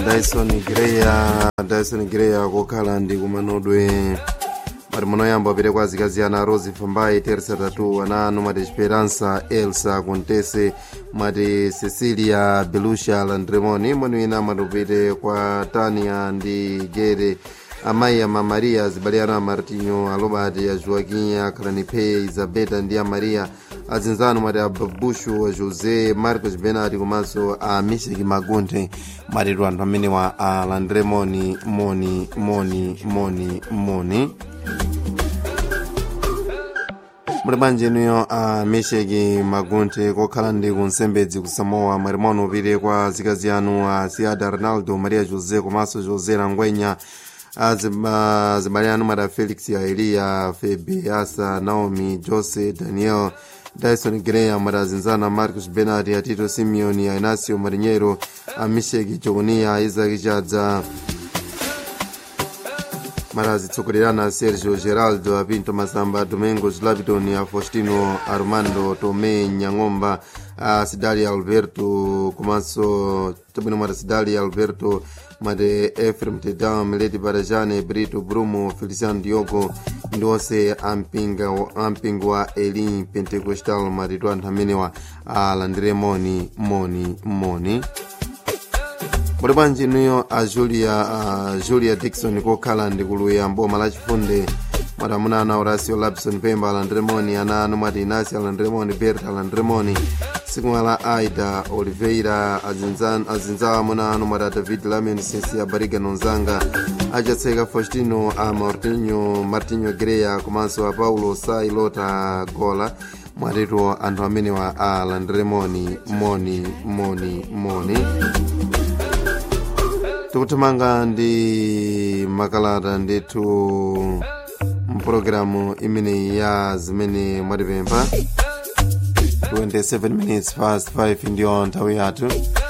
dyson greya dyson greya kokhala ndi kumanodwe mati munoyamba upite kwa azikazi ana rose fambai teresa tatu ana anu mati esperança elsa contese mati cecilia belusha landremoni mwini wina mati upite kwa tania ndi gere amayi ama maria zibaliano a martinho alobati a joaquim a clanipe isabeta ndi a maria azinzano mati a babushu a josé marcos benati komanso a misheki magunthe matitu anthu amenewa a landremoni moni moni moni moni muli bwanji inuyo a misheki magunthe kokhala ndi kunsembedzi ku samoa mwati mwanu upite kwa azikazi anu a siada ronaldo maria josé komanso josé langwenya azibale anu mada felix ya eliya febe asa naomi jose daniel dyson graham mada azinzana marcus benard atito simeoni a inacio marinheiro a misheki jonia isaac chadza mara azitsogolerana sergio geraldo apinto masamba domingos lapidon a faustino armando tome nyang'omba a sidali alberto komanso tabwino mata sidali alberto mate efrem tedam mileti barajane brito brumo feliciano diogo ndi onse ampingo wa elin pentecostal matitu anthu amenewa alandire moni moni moni muli bwanji inuyo a julia uh, julia dikson kokhala ndi kuluya mboma lachifunde mwati amuna ana horacio lapson pemba alandremoni ana anu mwati inasi alandremoni berta alandremoni sikumwa la aida oliveira azinzawo amuna anu mwati a david lamion sensi a bariga nonzanga achatseka faustino a martinho martinho greya komanso a paulo sailota gola mwatitu anthu amenewa alandremoni moni moni moni tikuthamanga ndi makalata ndithu mpulogalamu imeneyi ya zimene mwatipempha 27 minutes past 5 ndiyo nthawi yathu